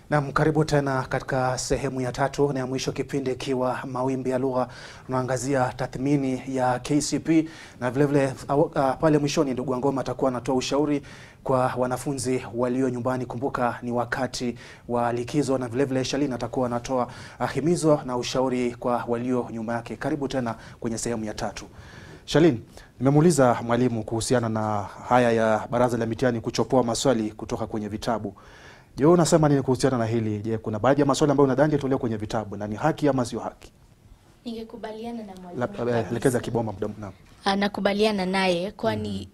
Nam, karibu tena katika sehemu ya tatu na ya mwisho, kipindi ikiwa mawimbi ya lugha. Tunaangazia tathmini ya KCPE na vilevile uh, pale mwishoni ndugu Wangoma atakuwa anatoa ushauri kwa wanafunzi walio nyumbani. Kumbuka ni wakati wa likizo, na vilevile Shalini atakuwa anatoa uh, himizo na ushauri kwa walio nyuma yake. Karibu tena kwenye sehemu ya tatu. Shalini, nimemuuliza mwalimu kuhusiana na haya ya baraza la mitihani kuchopoa maswali kutoka kwenye vitabu. Je, wewe unasema nini kuhusiana na hili? Je, kuna baadhi ya maswali ambayo unadhani yatolewa kwenye vitabu na ni haki ama sio haki? Ningekubaliana na mwalimu Labda kabisa. elekeza kiboma muda naam. Ah, nakubaliana naye kwani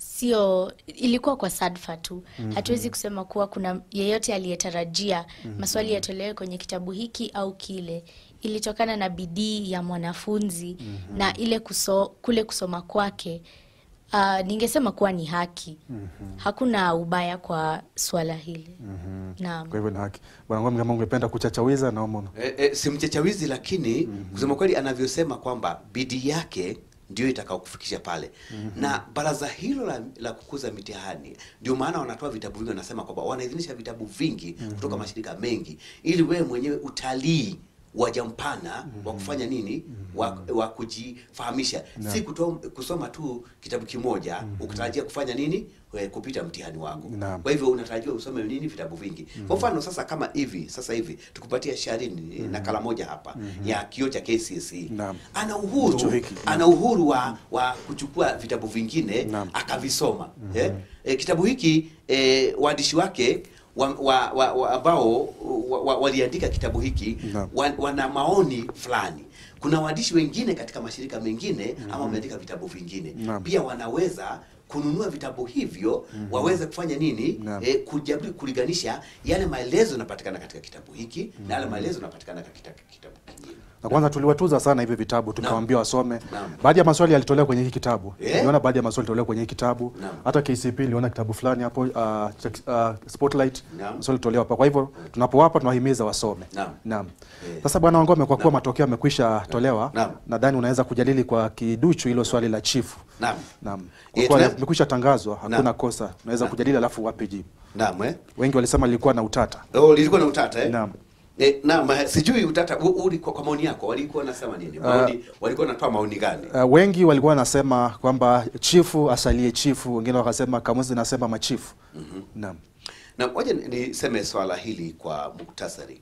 sio ilikuwa kwa sadfa tu. Hatuwezi kusema kuwa kuna yeyote aliyetarajia maswali yatolewe kwenye kitabu hiki au kile. Ilitokana na bidii ya mwanafunzi na ile kuso, kule kusoma kwake. Ah, ningesema kuwa ni haki. Hakuna ubaya kwa swala hili. Naam. Kwa hivyo ni haki. Bwana Ngome, kama ungependa kuchachawiza naomba. una- E, e, si mchachawizi lakini kusema kweli anavyosema kwamba bidii yake ndio itakao kufikisha pale na baraza hilo la, la kukuza mitihani ndio maana wanatoa vitabu vingi, wanasema kwamba wanaidhinisha vitabu vingi kutoka mashirika mengi ili wewe mwenyewe utalii waja mpana wa kufanya nini wa, wa kujifahamisha si kuto, kusoma tu kitabu kimoja ukitarajia kufanya nini We, kupita mtihani wako Naam. kwa hivyo unatarajiwa usome nini vitabu vingi kwa mfano sasa kama hivi sasa hivi tukupatia sharini nakala moja hapa ya kio cha KCSE Naam. ana uhuru Hicho hiki. ana uhuru wa, wa kuchukua vitabu vingine Naam. akavisoma eh? Eh, kitabu hiki eh, waandishi wake wa, wa, wa, wa, ambao wa, wa, waliandika kitabu hiki Naam. wa, wana maoni fulani kuna waandishi wengine katika mashirika mengine ama wameandika vitabu vingine Naam. pia wanaweza kununua vitabu hivyo waweze kufanya nini Naam. eh, kujaribu kulinganisha yale maelezo yanapatikana katika kitabu hiki na yale maelezo yanapatikana katika kitabu kingine Na kwanza tuliwatuza sana hivi vitabu tukawaambia wasome. Naam. Baadhi ya maswali yalitolewa kwenye hiki kitabu. Eh? Niliona baadhi ya maswali yalitolewa kwenye hiki kitabu. Naam. Hata KCP niliona kitabu fulani hapo uh, cha- uh, Spotlight Naam. maswali yalitolewa hapa. Kwa hivyo tunapowapa tunawahimiza wasome. Naam. Naam. Eh. Sasa bwana Wangome, kwa kuwa matokeo yamekwisha tolewa, Naam. nadhani unaweza kujadili kwa kiduchu hilo swali la chifu. Naam. Naam. Eh, Kwa kuwa tuna- limekwisha tangazwa, hakuna Naam. kosa. Unaweza Naam. kujadili alafu wape jibu. Naam eh? Wengi walisema lilikuwa na utata. Oh, lilikuwa na utata eh? Naam. Eh, naam, eh, sijui utata u- uli kwa, kwa maoni yako walikuwa nasema nini? Maoni, walikuwa wanatoa maoni gani? Uh, wengi walikuwa wanasema kwamba chifu asalie chifu, wengine wakasema kamusi nasema machifu. Naam. Na ngoja ni- niseme swala hili kwa muktasari.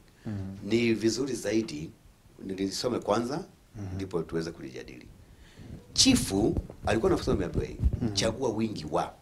Ni vizuri zaidi nilisome kwanza ndipo tuweze kulijadili. Chifu alikuwa anasema ameambiwa hii, chagua wingi wa.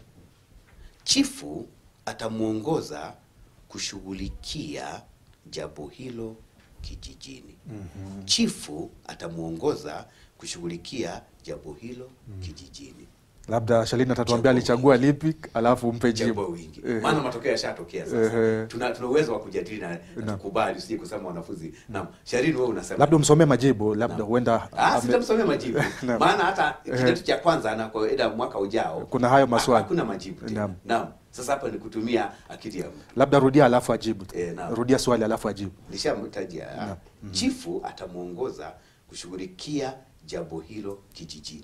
Chifu atamuongoza kushughulikia jambo hilo kijijini. Chifu atamuongoza kushughulikia jambo hilo kijijini. Labda Shalini atatuambia Chagua alichagua lipi, alafu umpe Chagua jibu. wingi. Ehe. Maana matokeo yashatokea Ehe. sasa. Tuna tuna uwezo wa kujadili na Naam. na tukubali usije kusema wanafunzi. Naam. Sharini wewe unasema. Labda umsomee majibu, labda Naam. huenda Ah, ame- sitamsomea majibu. Naam. Maana hata Ehe. kidato cha kwanza anakoenda mwaka ujao. Kuna hayo ha- maswali. Hakuna majibu tena. Naam. Naam. Sasa hapa ni kutumia akili ya mtu. labda rudia alafu ajibu. Eh, naam. Rudia swali alafu ajibu. Nishamtajia. Naam. Chifu atamuongoza kushughulikia jambo hilo kijijini.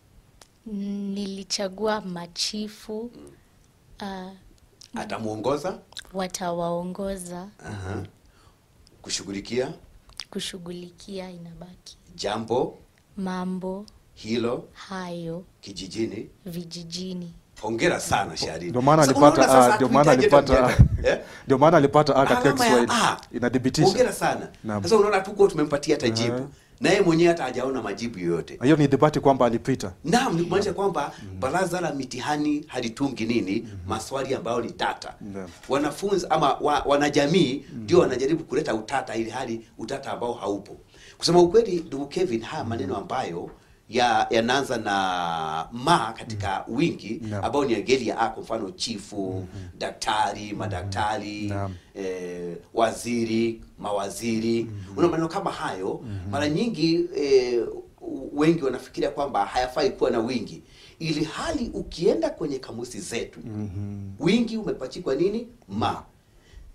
Nilichagua machifu ah, Atamuongoza watawaongoza aha, kushughulikia kushughulikia inabaki jambo mambo hilo hayo kijijini. vijijini. Hongera sana Sharini. Ndio maana Sasa alipata unaona sasa A, ndio maana hatuhitaji hata alipata mjadala. Eh? ndio maana alipata A katika Alama ya Kiswahili. A. Inadhibitisha. Hongera sana. Naam. Sasa unaona tuko tumempatia hata Aha. jibu. Na yeye mwenyewe hata hajaona majibu yoyote. Hiyo ni dhibati kwamba alipita. Naam, ni kumaanisha kwamba baraza la mitihani halitungi nini maswali ambayo ni tata. Naam. Wanafunzi ama wa, wanajamii ndio wanajaribu kuleta utata ili hali utata ambao haupo. Kusema ukweli, ndugu Kevin, haya maneno ambayo ya yanaanza na ma katika wingi Naam. ambao ni ngeli ya a, kwa mfano chifu, daktari, madaktari, Naam. eh, waziri, mawaziri. Una maneno kama hayo mara nyingi eh, wengi wanafikiria kwamba hayafai kuwa na wingi, ili hali ukienda kwenye kamusi zetu wingi umepachikwa nini ma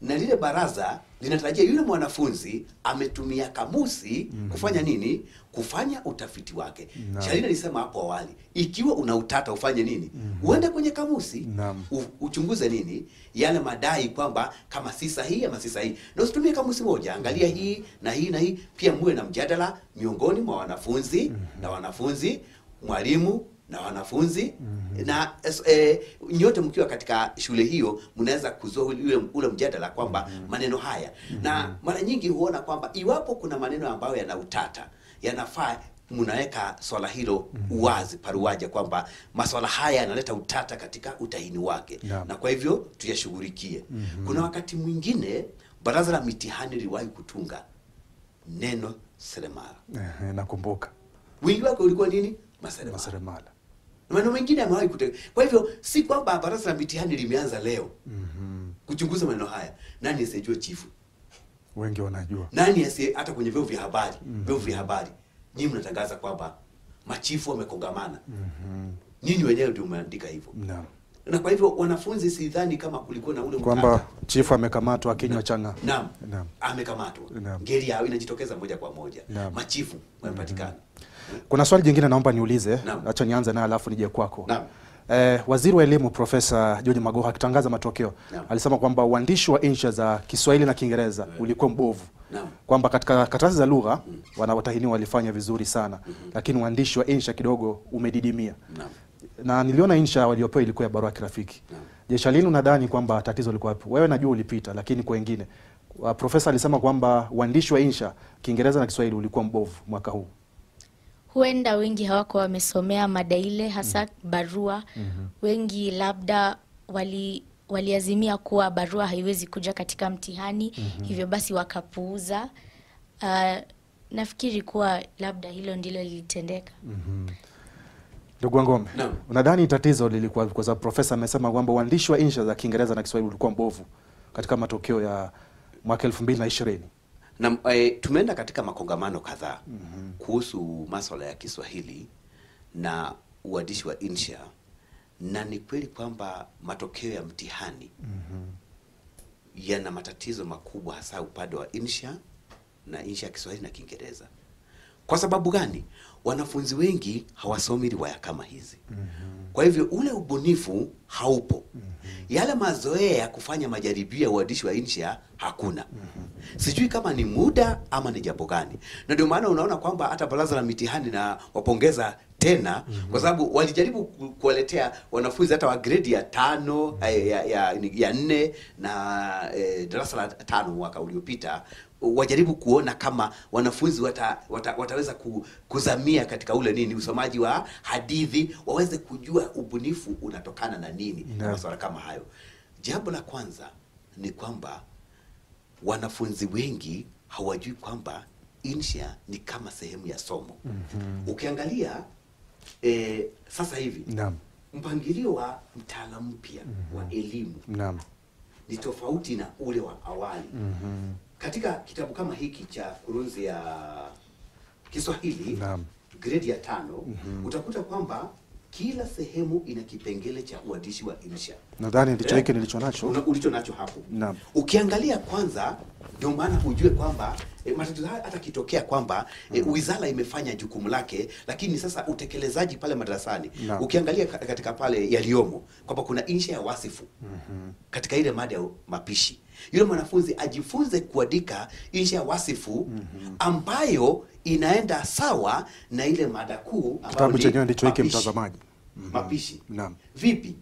na lile baraza linatarajia yule mwanafunzi ametumia kamusi kufanya nini? Kufanya utafiti wake. Naam. Shalini alisema hapo awali, ikiwa una utata ufanye nini? Uende kwenye kamusi Naam. u, uchunguze nini yale madai kwamba kama si sahihi ama si sahihi, na usitumie kamusi moja, angalia hii na hii na hii. Pia muwe na mjadala miongoni mwa wanafunzi na wanafunzi, mwalimu na wanafunzi na es- eh, nyote mkiwa katika shule hiyo mnaweza kuzua ule, ule mjadala kwamba maneno haya na mara nyingi huona kwamba iwapo kuna maneno ambayo yana utata yanafaa mnaweka swala hilo uwazi paruaja kwamba maswala haya yanaleta utata katika utahini wake Naam. na kwa hivyo tuyashughulikie. Kuna wakati mwingine baraza la mitihani liliwahi kutunga neno seremala. Ehe, nakumbuka Wingi wake ulikuwa nini? Maseremala. maseremala. Na maneno mengine yamewahi kute. Kwa hivyo si kwamba baraza la mitihani limeanza leo kuchunguza maneno haya. Nani asiyejua chifu? Wengi wanajua. Nani asiye hata kwenye vyombo vya habari, vyombo vya habari nyinyi mnatangaza kwamba machifu wamekongamana. Nyinyi wenyewe ndio mmeandika hivyo. Naam. Na kwa hivyo wanafunzi, sidhani kama kulikuwa na ule Kwamba utata. chifu amekamatwa akinywa changa. Naam. Naam. Amekamatwa. Naam. Ngeli yao inajitokeza moja kwa moja. Naam. Machifu wamepatikana. Kuna swali jingine naomba niulize, Naam. acha nianze naye alafu nije kwako. Naam. Eh, Waziri wa Elimu Profesa George Magoha akitangaza matokeo Naam. alisema kwamba uandishi wa insha za Kiswahili na Kiingereza ulikuwa mbovu. Naam. Kwamba katika karatasi za lugha wanaotahiniwa walifanya vizuri sana, lakini uandishi wa insha kidogo umedidimia. Naam. Na niliona insha waliopewa ilikuwa ya barua ya kirafiki. Naam. Je, Shalini unadhani kwamba tatizo liko wapi? Wewe najua ulipita, lakini kwa wengine. Wa- Profesa alisema kwamba uandishi wa insha Kiingereza na Kiswahili ulikuwa mbovu mwaka huu. huenda wengi hawako wamesomea mada ile hasa barua wengi labda wali waliazimia kuwa barua haiwezi kuja katika mtihani hivyo basi wakapuuza uh, nafikiri kuwa labda hilo ndilo lilitendeka Ndugu Wangome, Naam. unadhani tatizo lilikuwa kwa sababu profesa amesema kwamba uandishi wa insha za Kiingereza na Kiswahili ulikuwa mbovu katika matokeo ya mwaka elfu mbili na ishirini. Na eh, tumeenda katika makongamano kadhaa kuhusu maswala ya Kiswahili na uandishi wa insha, na ni kweli kwamba matokeo ya mtihani yana matatizo makubwa, hasa upande wa insha na insha ya Kiswahili na Kiingereza. Kwa sababu gani? Wanafunzi wengi hawasomi riwaya kama hizi. Kwa hivyo ule ubunifu haupo. Yale mazoea ya kufanya majaribio ya uandishi wa insha hakuna. Sijui kama ni muda ama ni jambo gani, na ndio maana unaona kwamba hata baraza la mitihani na wapongeza tena kwa sababu walijaribu ku- kuwaletea wanafunzi hata wa gredi ya tano eh, ya, ya, ya nne na eh, darasa la tano mwaka uliopita wajaribu kuona kama wanafunzi wata, wata, wataweza ku, kuzamia katika ule nini usomaji wa hadithi, waweze kujua ubunifu unatokana na nini na Naam. masuala kama hayo. Jambo la kwanza ni kwamba wanafunzi wengi hawajui kwamba insha ni kama sehemu ya somo. Ukiangalia eh, sasa hivi Naam, mpangilio wa mtaala mpya wa elimu naam, ni tofauti na ule wa awali. Katika kitabu kama hiki cha kurunzi ya Kiswahili Naam. gredi ya tano utakuta kwamba kila sehemu ina kipengele cha uandishi wa insha nadhani ndicho Eh, hiki nilicho nacho. una- ulicho nacho hapo. Naam. Ukiangalia kwanza, ndio maana ujue kwamba e, matatizo haya hata kitokea kwamba e, wizara imefanya jukumu lake, lakini sasa utekelezaji pale madarasani Naam. ukiangalia ka- katika pale yaliyomo kwamba kuna insha ya wasifu katika ile mada ya mapishi, yule mwanafunzi ajifunze kuandika insha ya wasifu ambayo inaenda sawa na ile mada kuu ambayo Kitabu ni chenyewe ndicho hiki, mapishi. mtazamaji. Mapishi Naam. vipi?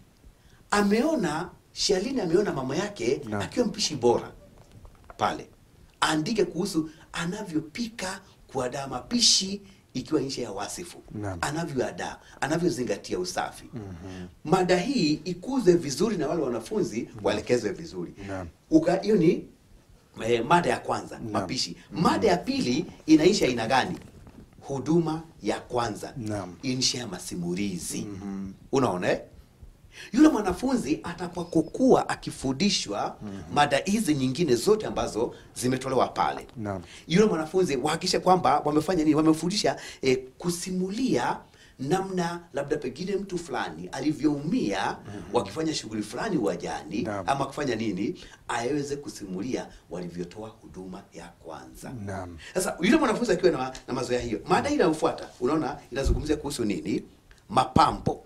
Ameona Shalini ameona mama yake Naam. akiwa mpishi bora pale, aandike kuhusu anavyopika kuandaa mapishi ikiwa insha ya wasifu Naam. anavyoadaa anavyozingatia usafi mada hii ikuze vizuri na wale wanafunzi waelekezwe vizuri Naam. Uka- hiyo ni eh, mada ya kwanza Naam. mapishi mada ya pili inaisha aina gani huduma ya kwanza Naam. insha ya masimulizi unaona eh? yule mwanafunzi atakapokuwa akifundishwa mada hizi nyingine zote ambazo zimetolewa pale Naam. yule mwanafunzi wahakikishe kwamba wamefanya nini wamefundisha eh, kusimulia namna labda pengine mtu fulani alivyoumia wakifanya shughuli fulani uwanjani Naam. ama kufanya nini, aweze kusimulia walivyotoa huduma ya kwanza. Naam. Sasa yule mwanafunzi akiwa na, na mazoea hiyo, mada hii inayofuata unaona inazungumzia kuhusu nini? Mapambo.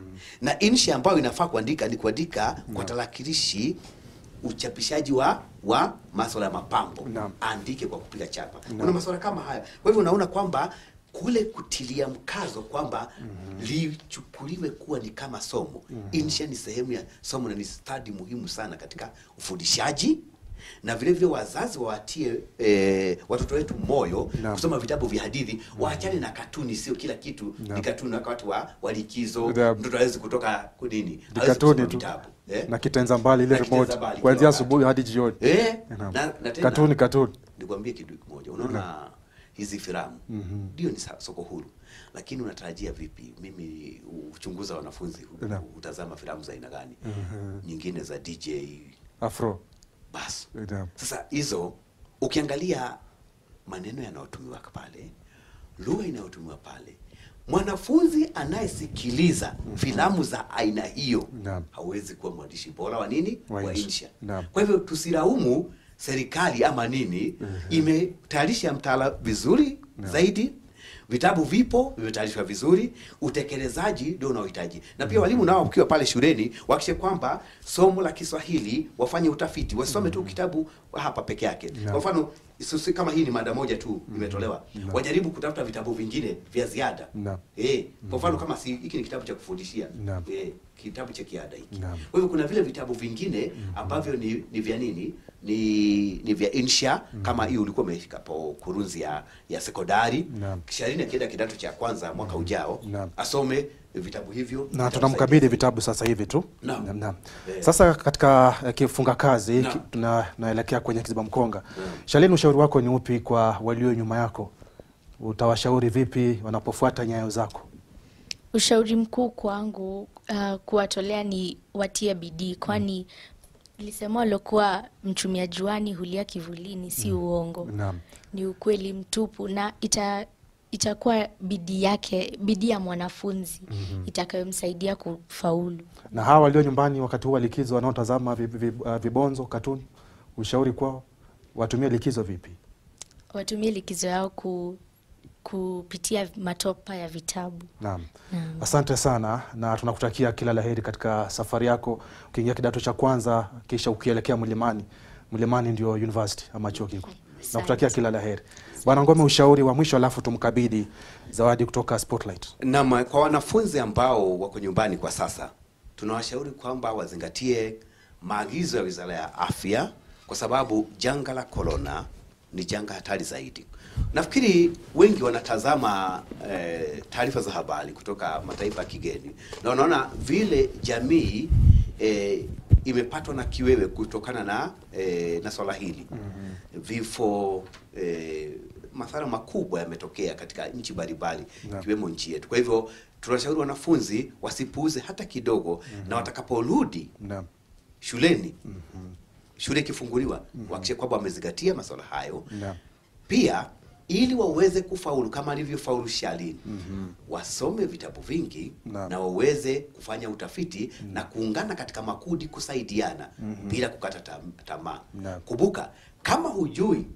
Na insha ambayo inafaa kuandika ni kuandika kwa tarakilishi uchapishaji wa wa masuala ya mapambo. Naam. Andike kwa kupiga chapa. Kuna masuala kama haya. Kwa hivyo unaona kwamba kule kutilia mkazo kwamba lichukuliwe kuwa ni kama somo. Insha ni sehemu ya somo na ni stadi muhimu sana katika ufundishaji na vile vile wazazi wawatie eh, watoto wetu moyo Naam. kusoma vitabu vya hadithi, waachane na katuni. Sio kila kitu Naam. ni katuni. Wakati wa, wa likizo Naam. mtoto hawezi kutoka kunini, Ni hawezi katuni kusoma tu vitabu eh? na kitenza mbali ile Na kitenza remote mbali kuanzia kila wakati. asubuhi hadi jioni. Eh, Naam. na, na tena, Katuni katuni. nikwambie kitu kimoja, unaona hizi filamu ndio ni sa- soko huru, lakini unatarajia vipi? Mimi uchunguza wanafunzi hu- Naam. hutazama filamu za aina gani? Nyingine za DJ Afro. basi. Naam. Sasa hizo ukiangalia maneno yanayotumiwa pale, lugha inayotumiwa pale, mwanafunzi anayesikiliza filamu za aina hiyo Naam. hawezi kuwa mwandishi bora wa nini, Wa wa insha. insha. Naam. Kwa hivyo tusilaumu serikali ama nini, imetayarisha mtaala vizuri zaidi vitabu vipo vimetayarishwa vizuri, utekelezaji ndio unaohitaji. Na pia walimu nao wakiwa pale shuleni wakishe kwamba somo la Kiswahili wafanye utafiti, wasome tu kitabu hapa peke yake. Kwa mfano sisi kama hii ni mada moja tu imetolewa, wajaribu kutafuta vitabu vingine vya ziada. Naam. Eh, kwa mfano kama si hiki ni kitabu cha kufundishia Naam. eh, kitabu cha kiada hiki. Naam. Kwa hivyo kuna vile vitabu vingine ambavyo ni, ni vya nini ni ni vya insha kama hii ulikuwa umeshika po kurunzi ya ya sekondari Naam. kisha lini akienda kidato cha kwanza mwaka ujao Naam. asome vitabu hivyo na vitamsaidia tunamkabidhi zaidi. vitabu sasa hivi tu. Naam. Naam, naam. Eh. Sasa katika eh, kifunga kazi Naam. ki- tuna- tunaelekea kwenye kiziba mkonga. Naam. Shalini, ushauri wako ni upi kwa walio nyuma yako? Utawashauri vipi wanapofuata nyayo zako? Ushauri mkuu kwangu uh, kuwatolea ni watie bidii, kwani lisemalo kuwa mchumia juani hulia kivulini si uongo, Naam. ni ukweli mtupu, na ita itakuwa bidii yake, bidii ya mwanafunzi itakayomsaidia kufaulu. Na hawa walio nyumbani wakati huu wa likizo wanaotazama vi- vi- uh, vibonzo katuni, ushauri kwao watumie likizo vipi? Watumie likizo yao ku, kupitia matopa ya vitabu. Naam. Asante sana na tunakutakia kila laheri katika safari yako ukiingia kidato cha kwanza kisha ukielekea Mlimani. Mlimani ndio university ama chuo kikuu. Nakutakia kila laheri. Bwana Ngome, ushauri wa mwisho alafu tumkabidhi zawadi kutoka Spotlight. Naam, kwa wanafunzi ambao wako nyumbani kwa sasa, tunawashauri kwamba wazingatie maagizo ya Wizara ya Afya kwa sababu janga la korona ni janga hatari zaidi. Nafikiri wengi wanatazama eh, taarifa za habari kutoka mataifa ya kigeni na wanaona vile jamii eh, imepatwa na kiwewe kutokana na eh, na swala hili vifo eh, madhara makubwa yametokea katika nchi mbalimbali Naam. ikiwemo nchi yetu. Kwa hivyo tunashauri wanafunzi wasipuuze hata kidogo, na watakaporudi Naam. shuleni shule ikifunguliwa wahakikishe kwamba wamezingatia masuala hayo Naam. pia ili waweze kufaulu kama alivyofaulu Shalini wasome vitabu vingi Naam. na waweze kufanya utafiti na kuungana katika makundi kusaidiana bila kukata tam- tamaa. Naam. Kumbuka, kama hujui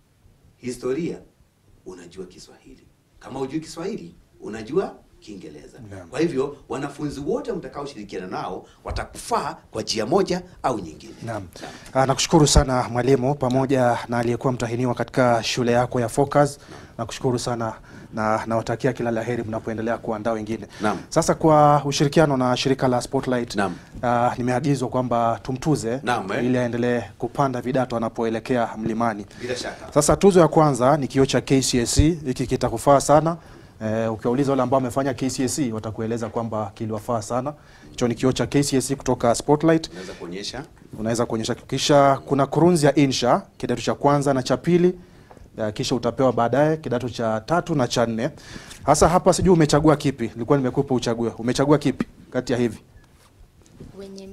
historia unajua Kiswahili, kama hujui Kiswahili unajua Kiingereza. Naam. Kwa hivyo wanafunzi wote mtakaoshirikiana nao watakufaa kwa njia moja au nyingine. Naam. Ah, nakushukuru sana mwalimu pamoja na aliyekuwa mtahiniwa katika shule yako ya Focus. Nakushukuru sana na nawatakia kila laheri mnapoendelea kuandaa wengine. Naam. Sasa kwa ushirikiano na shirika la Spotlight Naam. ah, nimeagizwa kwamba tumtuze Naam, eh. ili aendelee kupanda vidato anapoelekea mlimani. Bila shaka. Sasa tuzo ya kwanza ni kioo cha KCSE. Hiki kitakufaa sana. Eh, ukiwauliza wale ambao wamefanya KCSE watakueleza kwamba kiliwafaa sana. Hicho ni kioo cha KCSE kutoka Spotlight Naweza kuonyesha unaweza kuonyesha. Kisha kuna kurunzi ya insha kidato cha kwanza na cha pili, eh, kisha utapewa baadaye kidato cha tatu na cha nne. Hasa hapa sijui umechagua kipi, nilikuwa nimekupa uchague. Umechagua kipi kati ya hivi? Wenye meno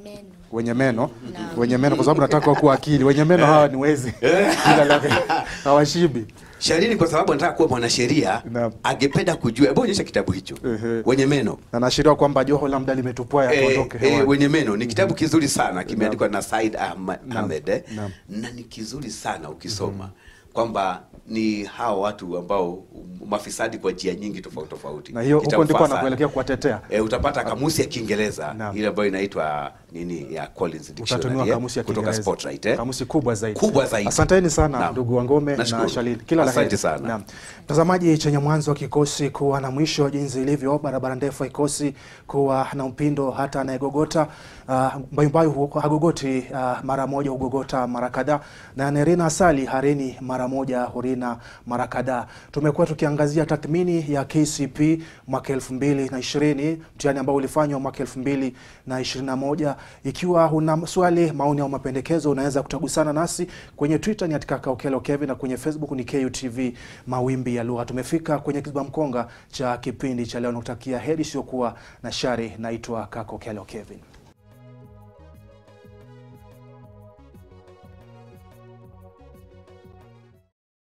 wenye meno wenye meno, kwa sababu nataka kuwa akili. Wenye meno hawa ni wezi Jina lake hawashibi. Shalini kwa sababu anataka kuwa mwanasheria Naam. angependa kujua. Hebu onyesha kitabu hicho. Ehe. Wenye meno. Na naashiria kwamba joho la muda limetupwa Eh, yatuondoke eh, hewani. wenye meno ni kitabu kizuri sana kimeandikwa na Said Ahma- Ahmed eh? Naam. na ni kizuri sana ukisoma kwamba ni hao watu ambao mafisadi kwa njia nyingi tofauti tofauti. Na hiyo Kitabu huko ndiko faa sana. anakuelekea kuwatetea. E, utapata kamusi ya Kiingereza Naam. ile ambayo inaitwa nini ya Collins Dictionary Utatumiwa eh, kamusi ya kutoka Kiingereza. Spotlight eh? Kamusi kubwa zaidi. Kubwa zaidi. Asanteni sana Naam. ndugu Wangome na Nashukuru. Shalini. Kila la Asante heri. sana. Naam. Mtazamaji, chenye mwanzo kikosi kuwa na mwisho, jinsi ilivyo barabara ndefu haikosi kuwa na mpindo. Hata anayegogota uh, mbayumbayu hu- hagogoti uh, mara moja, hugogota mara kadhaa, na anayerina asali harini mara moja, hurina mara kadhaa. Tumekuwa tukiangazia tathmini ya KCP mwaka elfu mbili na ishirini mtihani ambao ulifanywa mwaka elfu mbili na ishirini na moja. Ikiwa una swali, maoni au mapendekezo, unaweza kutagusana nasi kwenye Twitter ni katika Kaukelo Kevin na kwenye Facebook ni KUTV Mawimbi ya Lugha. Tumefika kwenye kiziba mkonga cha kipindi cha leo, nakutakia heri isiyokuwa na shari. Naitwa Kako Kelo Kevin.